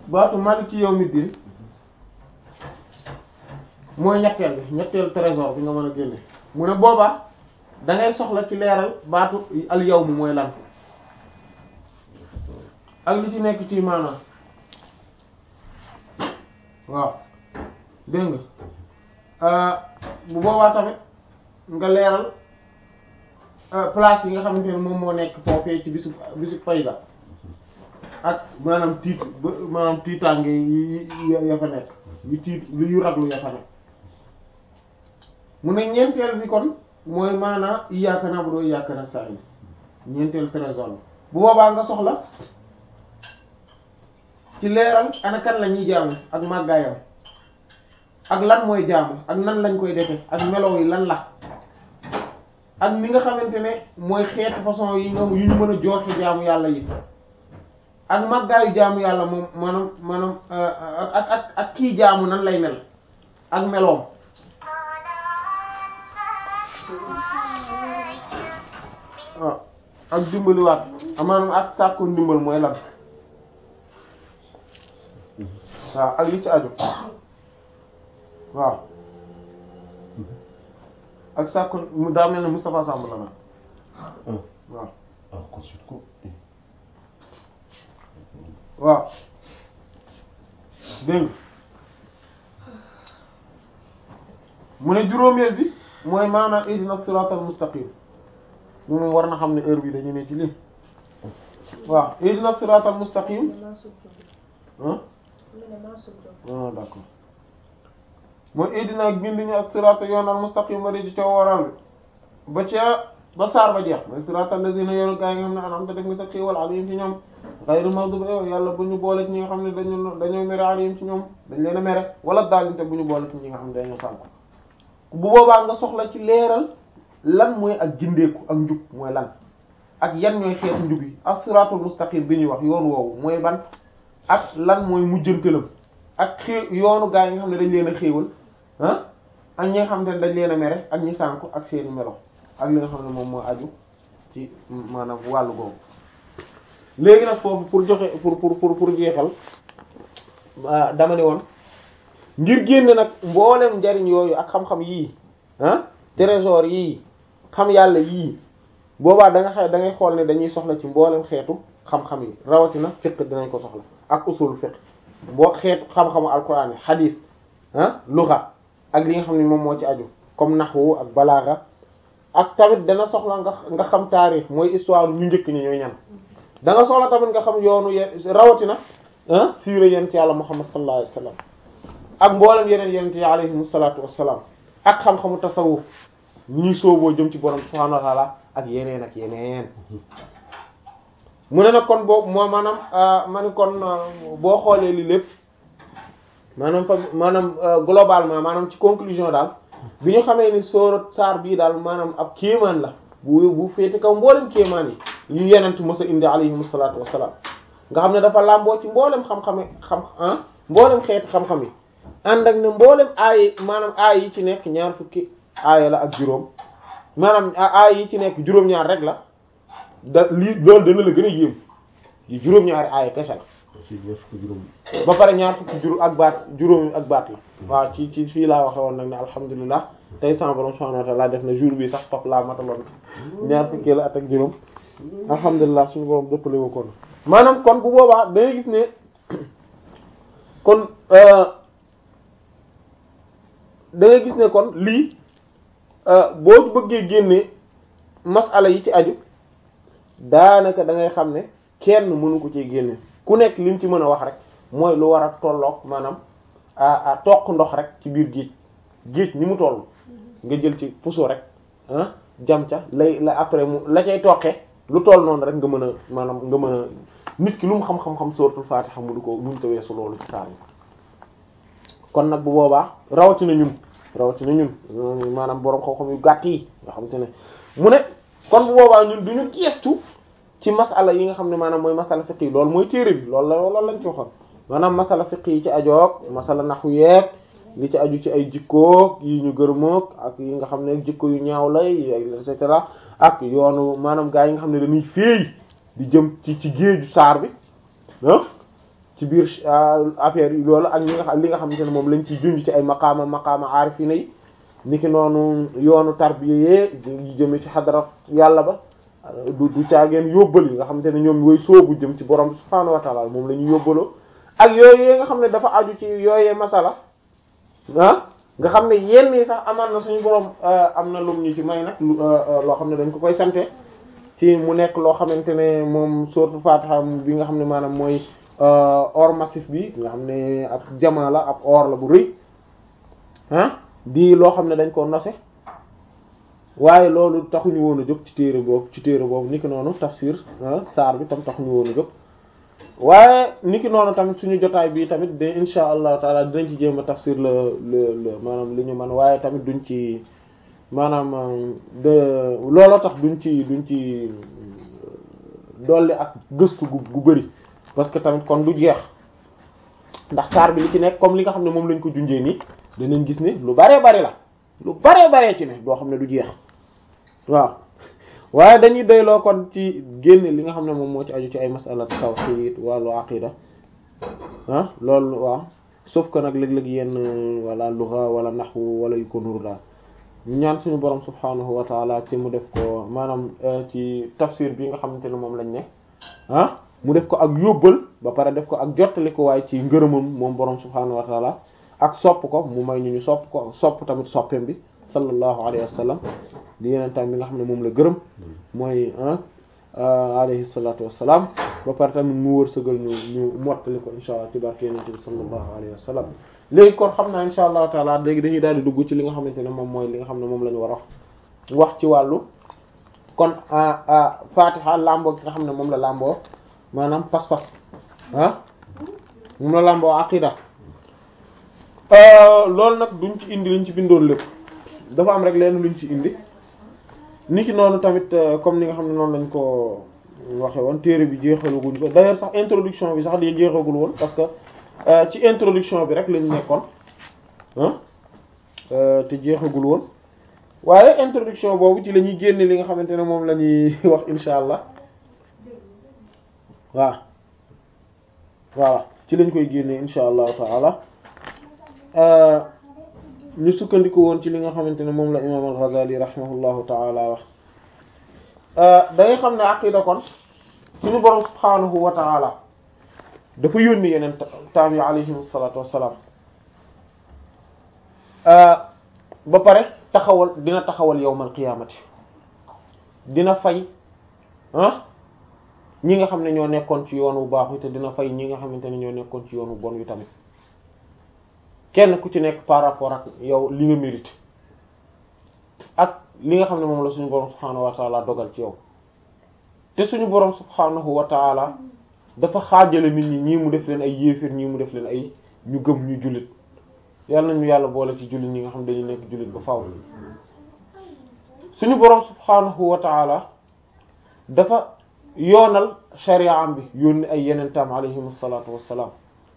baatu maliki yawmiddin mooy ñetteel bi ñetteel trésor bi nga mën a génne mu ne boobaa da ngay soxla ci leeral baatu al yawm mooy lan ak li ci nekk ci maanaam waaw dégg nga bu boobaa tamit nga leeral place yi nga xamante ne moom moo nekk foofee ci bisu bisu fayda ak maanaam tiit ba maanaam tiitaange yi ya fa nekk yu tiit yu raglu ya fa nekk mu ne ñeenteel bi kon mooy maanaa iyyaka na'budu wa iyyaka nasta'in ñeenteel trésor bu boobaa nga soxla ci leeral ana kan la ñuy jaamu ak màggaayam ak lan mooy jaamu ak nan lañ koy defe ak melow yi lan la ak ni nga xamante ne mooy xeetu façon yi nga yu ñu mën a jooxe jaamu yàlla yi ak màggaayu jaamu yàlla moom maanaam maanaam ak ak ak kii jaamu nan lay mel ak meloom waaw ak dimbaliwaat maanaam ak sàkku ndimbal mooy lan waaw ak li ci aju waaw ak sàkku mu daa mel ne Moustapha Samb la nag waaw ah consulte ko waaw dégg nga mu ne juróomeel bi mooy maanaam ihdina siratal mustaqim moom war na xam ne heure bi dañu ne ci lii waaw ihdina siratal mustaqim ah ah d'accord mooy ihdina ak gindi ñu as-sirata yoonal mustaqim ba di ci coow waral bi ba ca ba saar ba jeex mooy siratal lazina yoonu gaa yi nga xam ne an'amta def nga sa xéewal alayhim ci ñoom ghayru maghdubi yàlla bu ñu boole ci ñi nga xam ne dañu dañoo mere alayhim ci ñoom dañ leen a mere wala daalinte bu ñu boole ci ñi nga xam ne dañoo sànku bu boobaa nga soxla ci leeral lan mooy ak gindeeku ak njub mooy lan ak yan ñooy xeetu njub yi ak siratul mustaqim bi ñuy wax yoon woowu mooy ban ak lan mooy mujjantalam ak xée yoonu gaa yi nga xam ne dañ leen a xéewal ah ak ñi nga xam ne dañ leen a mere ak ñi sànku ak seeni melo ak li nga xam ne moom moo aju ci maanaam wàllu googu léegi nag foofu pour joxe pour pour pour pour jeexal dama ne woon ngir génne nag mboolem njariñ yooyu ak xam-xam yii ah trésor yii xam yàlla yii boobaa da nga xay da ngay xool ne dañuy soxla ci mboolem xeetu xam-xam yi rawatina fiqh dinañ ko soxla ak usul fiqh boo xeetu xam-xamu alquran yi hadith ah lugha ak li nga xam ne moom moo ci aju comme nahwu ak balagha ak tamit dana soxla nga nga xam taarix mooy histoire ñu njëkk ñi ñooy ñan da nga soxla tamit nga xam yoonu ye rawatina ah siira yent yàlla muhammad sallallahu alayhi wasallam ak mboolem yeneen yenent yi alayhim salaatu wassalaam ak xam-xamu tasawuf ñuy sooboo jëm ci borom subhaanahu wa ta'ala ak yeneen ak yeneen mu ne nag kon boobu moo maanaam ma ni kon boo xoolee li lépp maanaam fa maanaam globalement maanaam ci conclusion daal bi ñu xamee ni sóorat saar bii daal maanaam ab kéemaan la bu bu féete kaw mboolem kéemaan yi yu yenent mos a indi alayhim salaatu wassalaam nga xam ne dafa làmboo ci mboolem xam-xame xam ah mboolem xeeti xam-xam yi ànd ak ne mboolem aay maanaam aay yi ci nekk ñaar fukki aaya la ak juróom maanaam aay yi ci nekk juróom-ñaar rek la da lii loolu dana la gën a yéem yi juróom-ñaari aaya kese la ci ñaar fukki juróom ba pare ñaar fukki juróom ak baat juróomi ak baat la waaw ci ci fii laa waxe woon nag ne alhamdulilah tey sama borom subhanahu wa ta'ala def na jour bi sax foofu laa mataloon ñaar fukki la at ak juróom alhamdulilah suñu borom dëppale woo kon maanaam kon bu boobaa dangay gis ne kon da ngay gis ne kon lii boo bëggee génne masala yi ci aju daanaka da ngay xam ne kenn mënu ko ci génne ku nekk lim ci mën a wax rek mooy lu war a tolloog maanaam a toq ndox rek ci biir géej géej ni mu toll nga jël ci puso rek ah jam ca lay la après mu la cay toqee lu toll noonu rek nga mën a maanaam nga mën a nit ki lu mu xam-xam-xam suratul Fatiha mu du ko mënu ko weesu loolu ci saar yi kon nag bu boobaa rawatina ñun rawatina ñun maanaam borom xam-xam yu gàtt yi nga xam te ne mu ne kon bu boobaa ñun du ñu geestu ci masala yi nga xam ne maanaam mooy masala fiqh yi loolu mooy téere bi loolu la loolu lañ ci waxoon maanaam masala fiqh yi ci ajoog masala naxu yeeg li ci aju ci ay jikkoog yi ñu gërëmoog ak yi nga xam ne jikko yu ñaaw lay et cetera ak yoonu maanaam gaa yi nga xam ne dañuy féey di jëm ci ci géeju saar bi ah ci biir affaire yi loolu ak ñi nga xam li nga xamante ne moom lañ ciy junj ci ay maqaama maqaama aarifina yi niki noonu yoonu tarbiya yi jëme ci xadara yàlla ba du du caageen yóbbal yi nga xamante ne ñoom way soobu jëm ci borom subhaanahu wa ta'ala moom la ñu yóbbaloo ak yooyu nga xam ne dafa aju ci yooyee masala ah nga xam ne yenn yi sax amaan na suñu borom am na lum ñu ci may nag loo xam ne dañ ko koy sante ci mu nekk loo xamante ne moom sourate Fatiha bi nga xam ne maanaam mooy or massif bi nga xam ne ab jamaa la ab or la bu rëy ah di loo xam ne dañ ko nose waaye loolu taxuñu woon a jóg ci téere boobu ci téere boobu niki noonu tafsir saar bi tam taxuñu woon a jóg waaye niki noonu tamit suñu jotaay bi tamit de insha allah taala dinañ ci jéem a tafsir la le le maanaam li ñu mën waaye tamit duñ ci maanaam de looloo tax duñ ci duñ ci dolli ak gëstu gu gu bëri parce que tamit kon du jeex ndax saar bi li ci nekk comme li nga xam ne moom lañ ko junjee nii danañ gis ne lu baree bari la lu baree baree ci ne doo xam ne du jeex waaw waaye dañuy doyloo kon ci génne li nga xam ne moom moo ci aju ci ay masala tawhid wàllu aqida ah loolu waaw sauf que nag léeg-léeg yenn wala lugha wala nahwu wala yu ko nuru daal ñaan suñu borom subhanahu wa taala ci mu def ko maanaam ci tafsir bi nga xamante ne moom lañ ne ah mu def ko ak yóbbal ba pare def ko ak jottali ko waaye ci ngërëmam moom borom subhanahu wa taala ak sopp ko mu may ñu ñu sopp ko sopp tamit soppeem bi sallallahu alayhi wa sallam di yeneen tam bi nga xam ne moom la gërëm mooy alayhi salatu wassalam ba pare tamit mu wërsëgal ñu ñu mottali ko insha allah ci barke yenente bi sallallahu alayhi wa sallam léegi kon xam naa insha allahu taala léegi dañuy daal di dugg ci li nga xamante ne moom mooy li nga xam ne moom la ñu war a wax ci wàllu kon fatiha lamboo gi nga xam ne moom la lamboo maanaam pas-pas ah moom la lamboo aqida loolu nag duñ ci indi liñ ci bindoon lépp dafa am rek leen luñ ci indi niki noonu tamit comme ni nga xam ne noonu lañ ko waxe woon téere bi jeexaluguñ ko d'ailleurs sax introduction bi sax di jeexagul woon parce que ci introduction bi rek lañ nekkoon te jeexagul woon waaye introduction boobu ci la ñuy génne li nga xamante ne moom la ñuy wax insha allah waaw voilà ci lañ koy génne insha allahu taala ñu sukkandiku woon ci li nga xamante ne moom la imam al-Ghazali rahimahullahu taala wax da ngay xam ne aqida kon suñu borom subhanahu wa taala dafa yónni yeneen taam yi alayhim salatu wassalam ba pare taxawal dina taxawal yawmal qiyaamati dina fay ah ñi nga xam ne ñoo nekkoon ci yoon wu baax wi te dina fay ñi nga xamante ne ñoo nekkoon ci yoon wu bon wi tamit kenn ku ci nekk par rapport ak yow li nga mérite ak li nga xam ne moom la suñu borom subhaanahu wa taala dogal ci yow te suñu borom subhaanahu wa taala dafa xaajale nit ñi ñii mu def leen ay yéefir ñii mu def leen ay ñu gëm ñu jullit yàlla nañu yàlla boole ci jullit ñi nga xam dañu nekk jullit ba faaw suñu borom subhaanahu wa taala dafa yoonal shari'am bi yónni ay yeneen tam alayhim salaatu wassalaam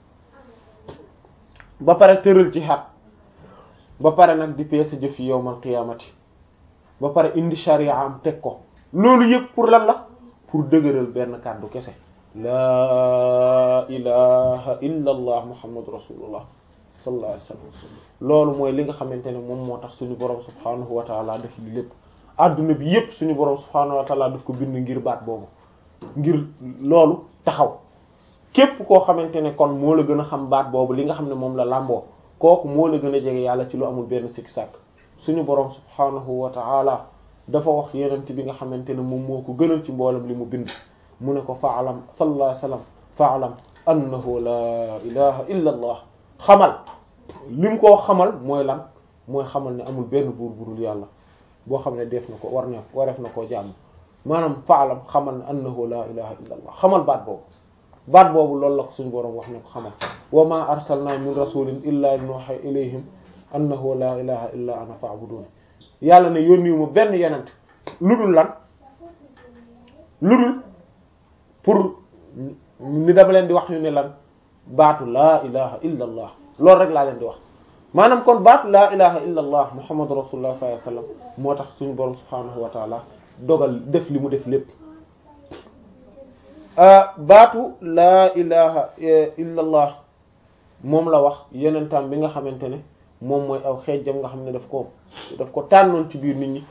ba pare tëral ci xat ba pare nag di peese jëf yi yowmal qiyaamati ba pare indi shari'am teg ko loolu yëpp pour lan la pour dëgëral benn kàddu kese laa ilaha illa allah muhammadu rasulullah sallallahu alayhi wasallam loolu mooy li nga xamante ne moom moo tax suñu borom subhanahu wa taala def li lépp adduna bi yépp suñu borom subhanahu wa taala daf ko bind ngir baat boobu ngir loolu taxaw képp koo xamante ne kon moo la gën a xam baat boobu li nga xam ne moom la làmboo kooku moo la gën a jege yàlla ci lu amul benn sikki sàkk suñu borom subhanahu wa taala dafa wax yenent bi nga xamante ne moom moo ko gënal ci mboolem li mu bind mu ne ko faalam sallallahu alayhi wasallam faalam annahu la ilaha illa allah xamal li mu koo xamal mooy lan mooy xamal ne amul benn buur burul yàlla boo xam ne def na ko war na wareef na koo jàmm maanaam faalam xamal ne annahu la ilaha illa allah xamal baat boobu baat boobu loolu la ko suñu boroom wax ne ko xamal wa ma arsalna min rasulin illa nuha ilayhim annahu la ilaha illa ana fa'budun yàlla ne yónniwu ma benn yenent lu dul lan lu dul pour ni dama leen di wax ñu ne lan baatu laa ilaha illa allah loolu rek laa leen di wax maanaam kon baatu laa ilaha illa allah muhammadu rasulullah sallallahu alayhi wasallam moo tax suñu borom subhanahu wa taala dogal def li mu def lépp baatu laa ilaha illa allah moom la wax yenentam bi nga xamante ne moom mooy aw xeejjam nga xam ne daf ko daf ko tànnoon ci biir nit ñi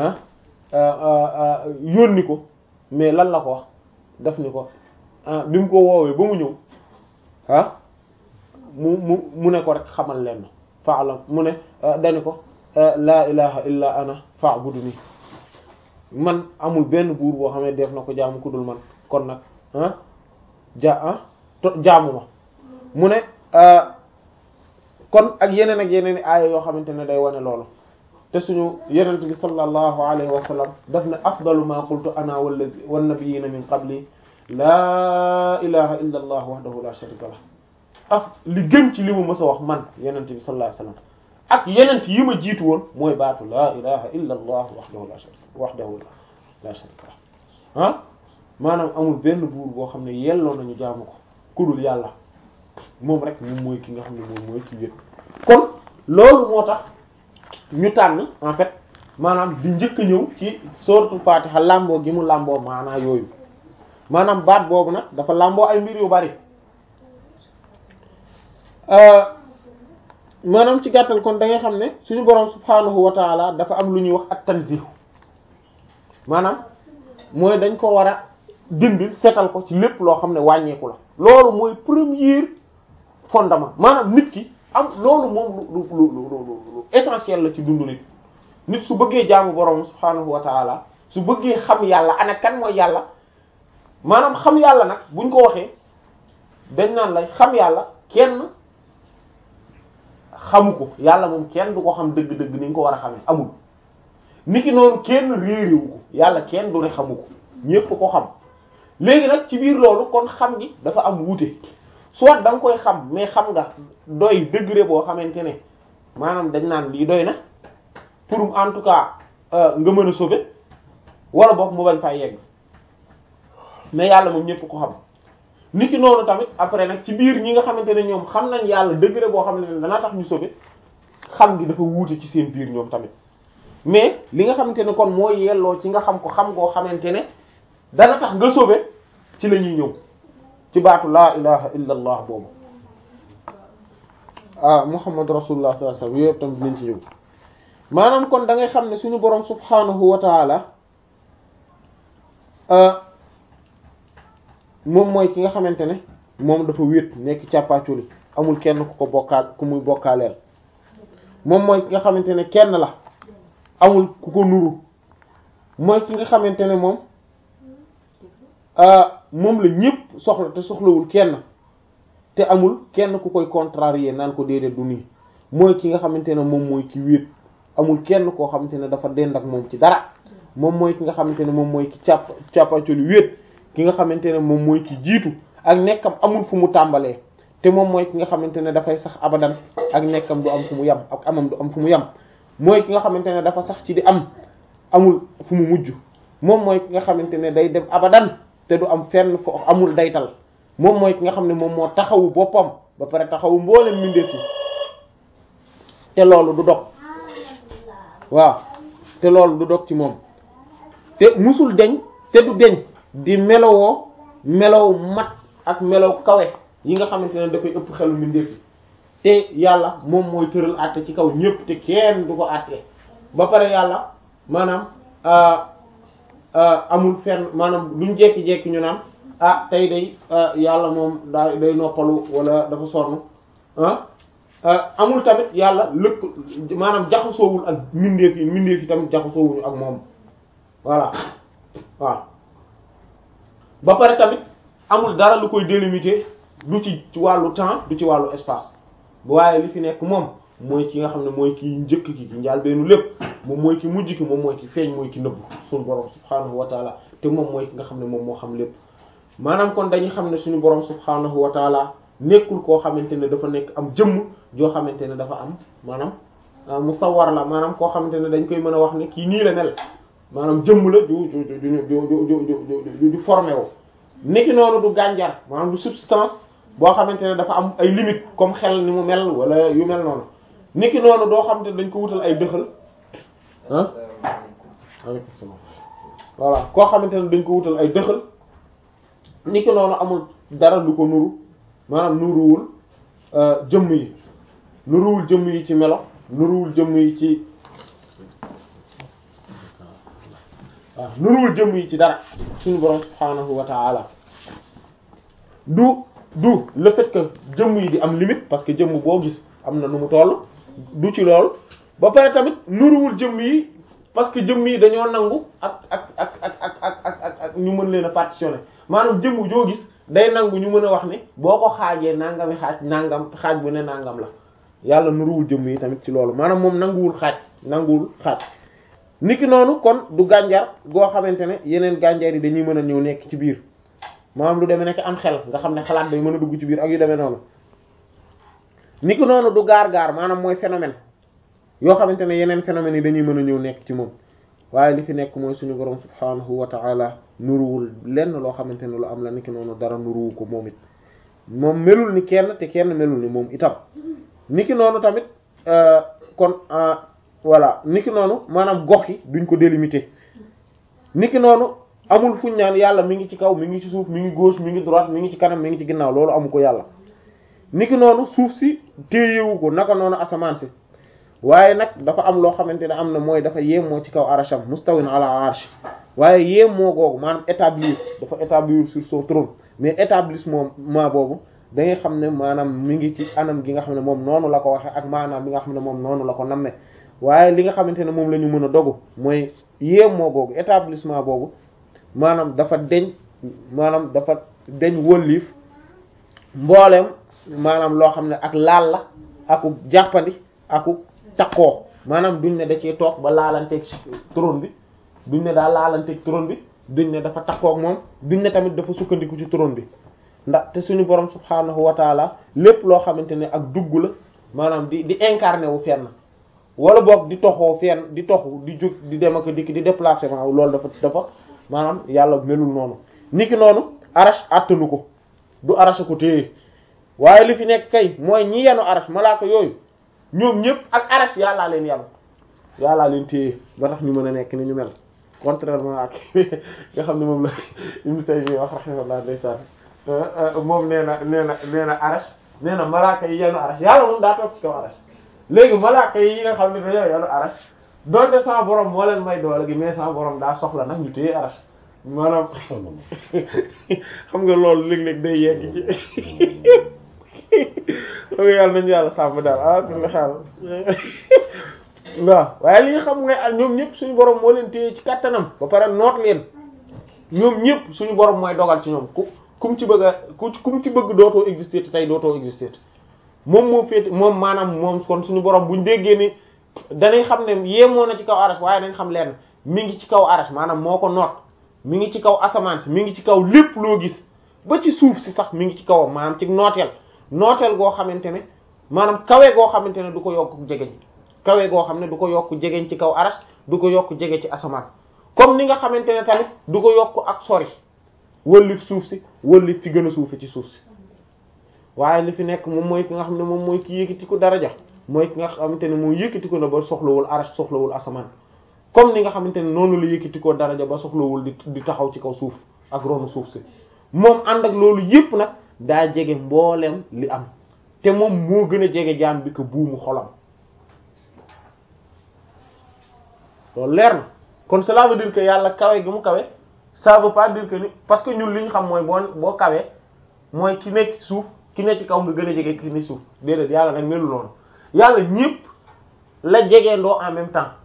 ah yónni ko mais lan la ko wax daf ni ko bi mu ko woowee ba mu ñëw ah mu mu mu ne ko rek xamal leen faalam mu ne dani ko laa ilaha illa ana fa'buduni man amul benn buur boo xam ne def na ko jaamu ku dul man kon nag ah ja ah jaamu ma mu ne kon ak yeneen ak yeneen i aaya yoo xamante ne day wane loolu te suñu yenent bi sallallahu alayhi wa sallam daf ne afdalu ma qultu ana wala wan nabiyina min qabli laa ilaha illa allah wahdahu la sharika lah af li gën ci li mu mës a wax man yenent bi sallallahu alayhi wa sallam ak yenent yi ma jiitu woon mooy baatu laa ilaha illa allah wahdahu la sharika wahdahu la sharika lah ah maanaam amul benn buur boo xam ne yelloo nañu jaamu ko kudul yàlla moom rek moom mooy ki nga xam ne moom mooy ki wét kon loolu moo tax ñu tànn en fait maanaam di njëkk a ñëw ci sourate Fatiha làmboo gi mu làmboo maanaa yooyu maanaam baat boobu nag dafa làmboo ay mbir yu bari maanaam ci gàttal kon da ngay xam ne suñu boroom subhaanahu wa taala dafa am lu ñuy wax at tanzih maanaam mooy dañ ko war a dindi setal ko ci lépp loo xam ne wàññeeku la loolu mooy premier fondement maanaam nit ki am loolu moom lu lu lu lu essentiel la ci dundu nit nit su bëggee jaamu boroom subhaanahu wa taala su bëggee xam yàlla ana kan mooy yàlla maanaam xam yàlla nag buñ ko waxee dañ naan la xam yàlla kenn xamu ko yàlla moom kenn du ko xam dëgg-dëgg ni nga ko war a xamee amul niki noonu kenn réeréwu ko yàlla kenn du ne xamu ko ñépp ko xam léegi nag ci biir loolu kon xam gi dafa am wuute soit da nga koy xam mais xam nga doy degré boo xamante ne maanaam dañ naan lii doy na pour en tout cas nga mën a sauver wala boog mu bañ fay yegg mais yàlla moom ñépp ko xam niki noonu tamit après nag ci biir ñi nga xamante ne ñoom xam nañ yàlla degré boo xamante ne dana tax ñu sauver xam gi dafa wuute ci seen biir ñoom tamit mais li nga xamante ne kon moo yelloo ci nga xam ko xam ngoo xamante ne dana tax nga sauver ci la ñuy ñëw ci baatu laa ilaha illa allah boobu ah muhammad rasulullah sallallahu alayhi wasallam yooyu yëpp tam dinañ ci ñëw maanaam kon da ngay xam ne suñu boroom subhanahu wa taala moom mooy ki nga xamante ne moom dafa wéet nekk càppaaculi amul kenn ku ko bokkaal ku muy bokkaaleel moom mooy ki nga xamante ne kenn la amul ku ko nuru mooy ki nga xamante ne moom moom la ñépp soxla te soxlawul kenn te amul kenn ku koy contrarier naan ko déedéet du nii mooy ki nga xamante ne moom mooy ki wéet amul kenn koo xamante ne dafa dend ak moom ci dara moom mooy ki nga xamante ne moom mooy ki càpp càppacoli wéet ki nga xamante ne moom mooy ki jiitu ak nekkam amul fu mu tàmbalee te moom mooy ki nga xamante ne dafay sax abadan ak nekkam du am fu mu yam ak amam du am fu mu yam mooy ki nga xamante ne dafa sax ci di am amul fu mu mujj moom mooy ki nga xamante ne day dem abadan te du am fenn fo amul daytal moom mooy ki nga xam ne moom moo taxawu boppam ba pare taxawu mboolem mbindeef yi te loolu du dog waaw te loolu du dog ci moom te musul deñ te du deñ di melowoo melow mat ak melow kawe yi nga xamante ne dafay ëpp xelu mbindeef yi te yàlla moom mooy tëral àtte ci kaw ñépp te kenn du ko àtte ba pare yàlla maanaam amul fenn maanaam duñ jekki-jekki ñu naan ah tey day yàlla moom daa day noppalu wala dafa sonn ah amul tamit yàlla lëkk maanaam jaxasoowul ak mbindeef yi mbindeef yi tamit jaxasoowuñu ak moom voilà waaw ba pare tamit amul dara lu koy délimiter du ci wàllu temps du ci wàllu espace waaye li fi nekk moom mooy ki nga xam ne mooy ki njëkk ki ki njaal beenu lépp moom mooy ki mujj ki moom mooy ki feeñ mooy ki nëbb suñu borom subhaanahu wa taala te moom mooy ki nga xam ne moom moo xam lépp maanaam kon dañuy xam ne suñu borom subhaanahu wa taala nekkul koo xamante ne dafa nekk am jëmm joo xamante ne dafa am maanaam musawwar la maanaam koo xamante ne dañ koy mën a wax ne kii nii la mel maanaam jëmm la ju ju ju ju ju ju formé wu niki noonu du gànjar maanaam du substance boo xamante ne dafa am ay limite comme xel ni mu mel wala yu mel noonu niki noonu doo xamante ne dañ ko wutal ay dëxal ah aleykum salaam voilà koo xamante ne dañ ko wutal ay dëxal ni ki noonu amul dara lu ko nuru maanaam nuruwul jëmm yi nuruwul jëmm yi ci melo nuruwul jëmm yi ci waaw nuruwul jëmm yi ci dara suñu borom subhaanahu wa ta'ala du du le fait que jëmm yi di am limite parce que jëmm boo gis am na nu mu toll du ci lool ba pare tamit nuruwul jëmm yi parce que jëmm yi dañoo nangu ak ak ak ak ak ak ak ak ak ñu mën leen a partitionner maanaam jëmm joo gis day nangu ñu mën a wax ne boo ko xaajee nangami xaaj nangam xaaj bu ne nangam la yàlla nuruwul jëmm yi tamit ci loolu maanaam moom nanguwul xaaj nanguwul xaaj niki noonu kon du gànjar goo xamante ne yeneen gànjar yi dañuy mën a ñëw nekk ci biir maanaam lu demee nekk am xel nga xam ne xalaat day mën a dugg ci biir ak yu demee noonu niki noonu du gaar-gaar maanaam mooy phénomène yoo xamante ne yeneen phénomènes yi dañuy mën a ñëw nekk ci moom waaye li fi nekk mooy suñu borom subhaanahu wa ta'ala nuruwul lenn loo xamante ne lu am la niki noonu dara nuruwu ko moom it moom melul ni kenn te kenn melul ni moom itam niki noonu tamit kon voilà niki noonu maanaam gox yi duñ ko délimiter niki noonu amul fuñ naan yàlla mi ngi ci kaw mi ngi ci suuf mi ngi gauche mi ngi droite mi ngi ci kanam mi ngi ci ginnaaw loolu amu ko yàlla niki noonu suuf si téyewu ko naka noonu asamaan si waaye nag dafa am loo xamante ne am na mooy dafa yéemoo ci kaw arasham mustawin ala arsh waaye yéemoo googu maanaam établir dafa établir sur son trône mais établissement boobu da ngay xam ne maanaam mi ngi ci anam gi nga xam ne moom noonu la ko waxe ak maanaam bi nga xam ne moom noonu la ko namme waaye li nga xamante ne moom la ñu mën a dogu mooy yéemoo googu établissement boobu maanaam dafa deñ maanaam dafa deñ wëlliif mbooleem maanaam loo xam ne ak laal la aku jàppandi aku takkoo maanaam duñ ne da cee toog ba laalanteeg trône bi duñ ne daa laalanteeg trône bi duñ ne dafa takkook moom duñ ne tamit dafa sukkandiku ci trône bi ndax te suñu borom subhaanahu wa taala lépp loo xamante ne ak dugg la maanaam di di incarné wu fenn wala boog di toxoo fenn di toxu di jóg di dem ak dikk di déplacement loolu dafa dafa maanaam yàlla melul noonu niki noonu arash attanu ko du arash ko téye waaye li fi nekk kay mooy ñi yenu arash malaaka yooyu ñoom ñëpp ak arash yàllaa leen yàlla yàllaa leen téye ba tax ñu mën a nekk ni ñu mel contrairement ak nga xam ne moom la Ibn Taymiyya wax rahimahullah ndeysaan moom nee na nee na nee na arash nee na malaaka yi yenu arash yàlla moom daa toog ci kaw arash léegi malaaka yi nga xam ne dañoo yenu arash donte sama borom moo leen may doole gi mais sama borom daa soxla nag ñu téye arash maanaam xam nga loolu léeg-léeg day yegg ci xam nga yàlla nañu yàlla sàmm daal ah kulli xaal waaw waaye li nga xam nga ñoom ñëpp suñu borom moo leen téye ci kattanam ba pare noot leen ñoom ñëpp suñu borom mooy dogal ci ñoom ku kum ci bëgg a ku kum ci bëgg dootoo exister te tey dootoo exister moom moo féete moom maanaam moom kon suñu borom buñ déggee ni danañ xam ne yéemoo na ci kaw arash waaye dañ xam leen mi ngi ci kaw arash maanaam moo ko noot mi ngi ci kaw asamaan si mi ngi ci kaw lépp loo gis ba ci suuf si sax mi ngi ci kawam maanaam ci nooteel nooteel goo xamante ne maanaam kawe goo xamante ne du ko yokk jegeñ kawe goo xam ne du ko yokk jegeñ ci kaw arash du ko yokk jege ci asamaan comme ni nga xamante ne tamit du ko yokk ak sori wëllif suuf si wëllif fi gën a suufe ci suuf si waaye li fi nekk moom mooy ki nga xam ne moom mooy ki yëkkati ko daraja mooy ki nga xamante ne moo yëkkati ko na ba soxlawul arash soxlawul asamaan comme ni nga xamante ne noonu la yëkkati ko daraja ba soxlawul di di taxaw ci kaw suuf ak ronu suuf si moom ànd ak loolu yépp nag daa jege mboolem li am te moom moo gën a jege jaam bi ko buumu xolam loolu leer na kon cela veut dire que yàlla kawe gi mu kawe ça veut pas dire que ni parce que ñun li ñu xam mooy boo boo kawee mooy ki nekk suuf ki nekk ci kaw nga gën a jege ki ne suuf déedéet yàlla nag melu noonu yàlla ñépp la jegee ndoo en même temps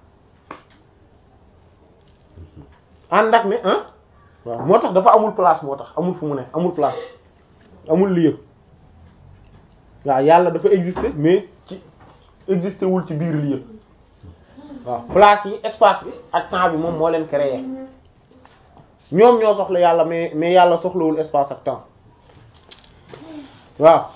ànd ak ne ah waaw moo tax dafa amul place moo tax amul fu mu ne amul place amul lieu waaw yàlla dafa exister mais ci exister wul ci biir lieu waaw place yi espace bi ak temps bi moom moo leen créer ñoom ñoo soxla yàlla mais mais yàlla soxlawul espace ak temps waaw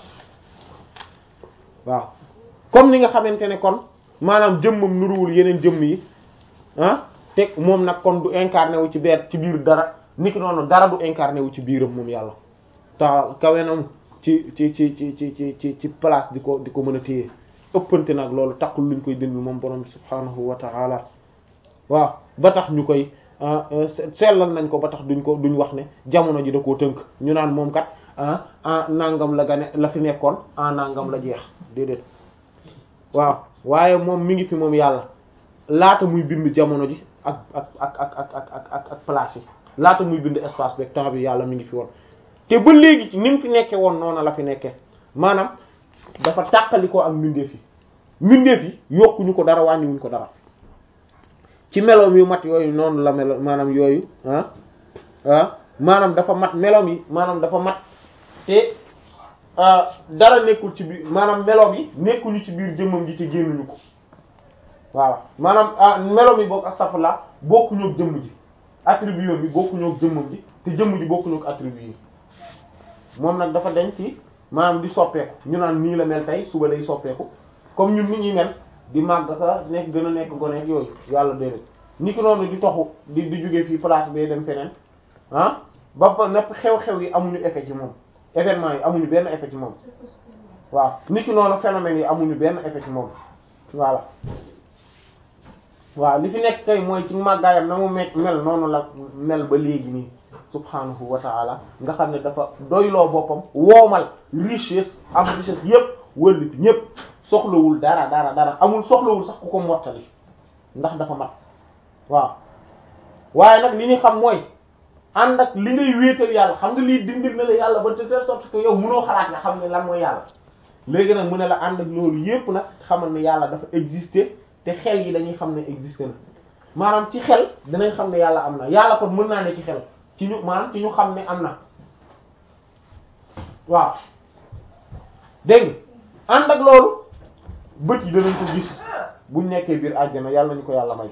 waaw comme ni nga xamante ne kon maanaam jëmmam nuruwul yeneen jëmm yi ah te moom nag kon du incarné wu ci beer ci biir dara niki noonu dara du incarné wu ci biiram moom yàlla ta kawenam ci ci ci ci ci ci ci ci place di ko di ko mën a téye ëppante nag loolu taxul luñ koy dindi moom borom bi subhaanahu wa ta'ala waaw ba tax ñu koy sellal nañ ko ba tax duñ ko duñ wax ne jamono ji da koo tënk ñu naan moom kat ah ah nangam la gane la fi nekkoon ah nangam la jeex déedéet waaw waaye moom mi ngi fi moom yàlla laata muy bind jamono ji ak ak ak ak ak ak ak ak ak place yi laata muy bind espace beeg temps bi yàlla mi ngi fi woon te ba léegi ni mu fi nekkee woon noonu la fi nekkee maanaam dafa tàqalikoo ak mbindeef yi mbindeef yi yokkuñu ko dara wàññiwuñ ko dara ci meloom yu mat yooyu noonu la melo maanaam yooyu ah ah maanaam dafa mat meloom yi maanaam dafa mat te dara nekkul ci biir maanaam meloom yi nekkuñu ci biir jëmmam ji te génnuñu ko waaw maanaam meloom yi boog astafurlah bokkuñu ak jëmm ji attribut bi bokkuñu ak jëmmam ji te jëmm ji bokkuñu ak attribut yi moom nag dafa denc ci maanaam di soppeeku ñu naan nii la mel tey suba day soppeeku comme ñun nit ñi mel di màgg ka nekk gën a nekk gone ak yooyu yàlla déedéet ni ki noonu di toxu di di jóge fii place bee dem feneen ah ba ba nepp xew-xew yi amuñu effet ci moom événement yi amuñu benn effet ci moom waaw ni ki noonu phénomènes yi amuñu benn effet ci moom voilà waaw li fi nekk kay mooy ci màggaayam na mu me mel noonu la mel ba léegi nii subhanahu wa ta'ala nga xam ne dafa doyloo boppam woomal richesse am richesse yépp wëllit ñépp soxlawul dara dara dara amul soxlawul sax ku ko mottali ndax dafa mat waaw waaye nag li ñu xam mooy ànd ak li ngay wéetal yàlla xam nga lii dindil na la yàlla ba de telle sorte que yow mënoo xalaat nga xam ne lan mooy yàlla léegi nag mu ne la ànd ak loolu yépp nag xamal ne yàlla dafa exister te xel yi dañuy xam ne exister na maanaam ci xel dinañ xam ne yàlla am na yàlla kon mën naa ne ci xel ci ñu maanaam ci ñu xam ne am na waaw dégg nga ànd ak loolu bët yi danañ ko gis buñ nekkee biir àjjana yàlla nañu ko yàlla may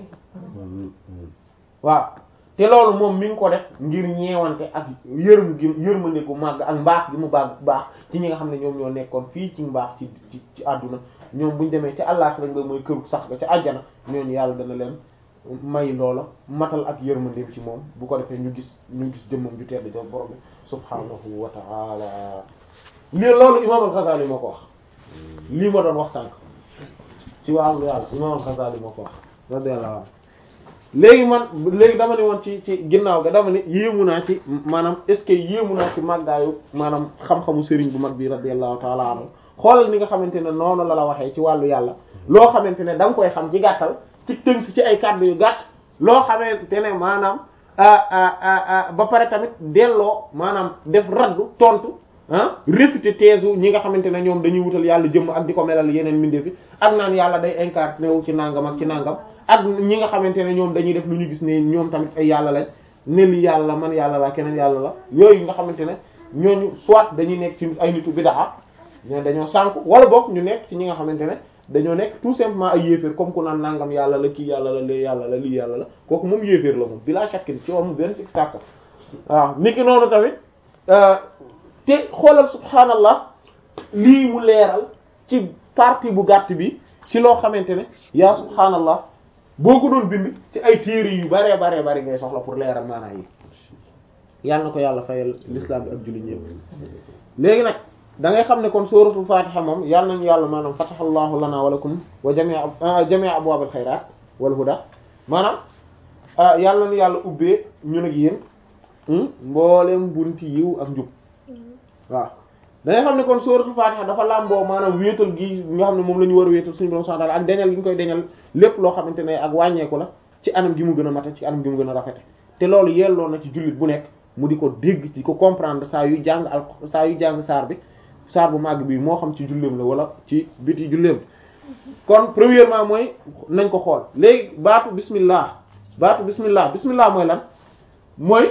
waaw te loolu moom mi ngi ko def ngir ñeewante ak yërëm gi yërmande gu màgg ak mbaax gi mu baax baax ci ñi nga xam ne ñoom ñoo nekkoon fii ci mbaax ci ci ci àdduna ñoom buñ demee ci àllaaxira nga mooy këru sax ga ca àjjana ñooñu yàlla dana leen may loola matal ak yërmandeem ci moom bu ko defee ñu gis ñu gis jëmmam ju tedd ja borom bi subhaanahu wa ta'ala lii loolu imam al-Ghazali moo ko wax lii ma doon wax sànq ci wàllu yàlla imam al-Ghazali moo ko wax radiyallahu anhu léegi man léegi dama ne woon ci ci ginnaaw ga dama ne yéemu naa ci maanaam est ce que yéemu naa ci màggaayu maanaam xam-xamu sëriñ bu mag bi radiyallahu ta'ala anhu xoolal ni nga xamante ne noonu la la waxee ci wàllu yàlla loo xamante ne da nga koy xam ci gàttal ci tënk ci ay kàddu yu gàtt loo xamante ne maanaam ba pare tamit delloo maanaam def raddu tontu ah réfuter thèse ñi nga xamante ne ñoom dañuy wutal yàlla jëmm ak di ko melal yeneen mbindeef yi ak naan yàlla day incarné wu ci nangam ak ci nangam ak ñi nga xamante ne ñoom dañuy def lu ñu gis ne ñoom tamit ay yàlla lañ ne li yàlla man yàlla la keneen yàlla la yooyu nga xamante ne ñooñu soit dañuy nekk ci ay nitu bid'a ñoo dañoo sànku wala boog ñu nekk ci ñi nga xamante ne dañoo nekk tout simplement ay yéeféer comme ku naan nangam yàlla la kii yàlla la lee yàlla la lii yàlla la kooku moom yéeféer la moom bila shakkin ci moom benn sikk sàkk waaw niki noonu tamit te xoolal subhaanallah lii mu leeral ci partie bu gàtt bi ci loo xamante ne yaa subhaanallah boo ko doon bind ci ay téere yu baree baree bari ngay soxla pour leeral maanaa yi yàlla na ko yàlla fayal l'islam bi ak jullit ñëpp léegi nag da ngay xam ne kon suratul fatiha moom yàlla nañu yàlla maanaam fatahallahu lana wa lakum wa jami'a jami'a abwabil khayrat wal huda maanaam yàlla nañu yàlla ubbee ñun ak yéen mboolem bunti yiw ak njub waaw da ngay xam ne kon suratul fatiha dafa làmboo maanaam wéetal gi nga xam ne moom la ñu war a wéetal suñu borom subhanahu wa ta'ala ak deñal gi ñu koy deñal lépp loo xamante ne ak wàññeeku la ci anam gi mu gën a mate ci anam gi mu gën a rafete te loolu yelloo na ci jullit bu nekk mu di ko dégg di ko comprendre saa yu jàng al saa yu jàng saar bi saar bu màgg bi moo xam ci julleem la wala ci biti julleem kon premièrement mooy nañ ko xool léegi baatu bismillah baatu bismillah bismillah mooy lan mooy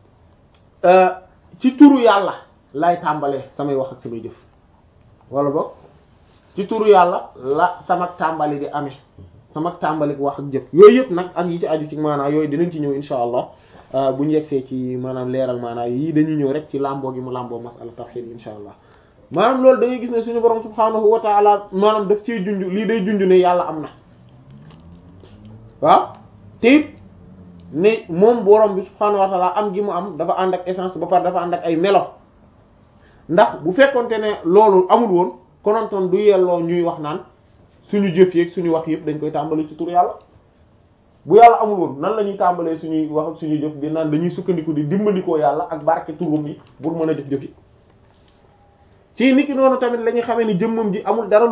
ci turu yàlla lay tàmbalee samay wax ak samay jëf wala boog ci turu yàlla la sama tàmbali di amee sama tàmbali wax ak jëf yooyu yëpp nag ak yi ci aju ci maanaa yooyu dinañ ci ñëw insha allah bu ñu yegsee ci maanaam leeral maanaa yii dañuy ñëw rek ci làmboo gi mu làmboo masala tawhid insha allah maanaam loolu da ngay gis ne suñu borom subhaanahu wa ta'ala maanaam daf ciy junj lii day junj ne yàlla am na waaw te it ne moom borom bi subhaanahu wa ta'ala am gi mu am dafa ànd ak essence ba pare dafa ànd ak ay melo ndax bu fekkonte ne loolu amul woon konontoon du yelloo ñuy wax naan suñu jëf yeeg suñu wax yëpp dañ koy tàmbali ci tur yàlla bu yàlla amul woon nan la ñuy tàmbalee suñuy wax ak suñuy jëf di naan dañuy sukkandiku di dimbandikoo yàlla ak barke turum yi pour mën a jëf jëf yi ci niki noonu tamit la ñuy xamee ni jëmmam ji amul dara